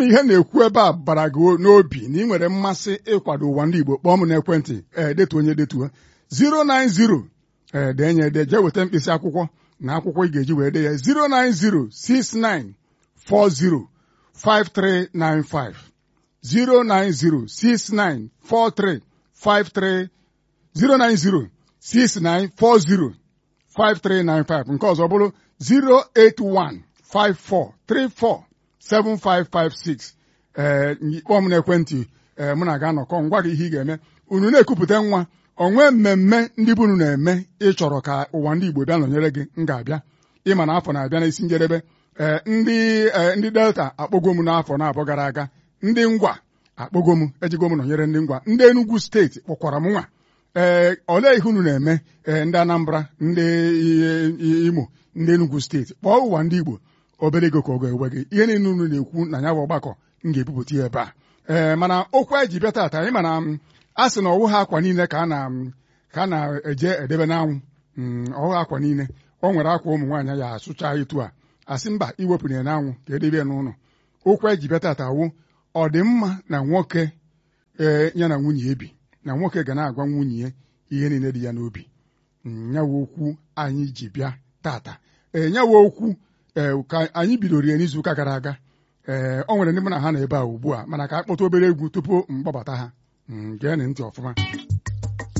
na ihe na-ekwu ebe a bara gị n'obi na ị nwere mmasị ịkwado ụwa ndị Igbo kpọọ m n'ekwentị ee detu onye detuo 090 ee denye ede jee weta mkpịsị akwụkwọ na akwụkwọ ị ga-eji wee de ya 0906940 5395 090694353 0906940 5395 nke ọzọ bụrụ 08154347556 ee kpọọ m n'ekwentị ee mụ na ga anọkọ ngwa gị ihe ị ga-eme unu na-ekupụta nwa onwe mmemme ndị bunu na-eme ịchọrọ ka ụwa ndị Igbo bịa nọnyere gị m ga-abịa ịma na afọ na-abịa n'isi njedebe ee ndị ndị delta akpọgo m n'afọ na-abụọ gara aga ndị ngwa akpọgo m ejigo m nọnyere ndị ngwa ndị Enugu steeti kpọkwara m nwa ee olee ihe unu na-eme ee ndị Anambra ndị Imo ndị Enugu steeti kpọọ ụwa ndị Igbo obere ego ka ọ ga-ewe gị ihe niile unu na-ekwu na ya bụ ọgbakọ m ga-ebupụta ya ebe a ee mana okwu anyị ji bịa taata anyị mana a sị na ọwụ ha akwa niile ka a na ka a na-eje edebe n'anwụ ọwụ akwa niile o nwere akwa ụmụ nwaanyị ya asụcha etu a asị mba iwepụrụ ya n'anwụ ka edebe ya n'ụlọ okwu anyị ji bịa taata wụ ọ dị mma na nwoke ee ya na nwunye ebi na nwoke ga na-agwa nwunye ya ihe niile dị ya n'obi nyawa okwu anyị ji bịa tata ee nyawa okwu ee ka anyị bidoro ya n'izuụka gara aga ee ọ nwere ndị mụ na ha nọ ebe a ugbu a mana ka a kpọta obere egwu tupu m gbabata ha geenị ntị ọfụma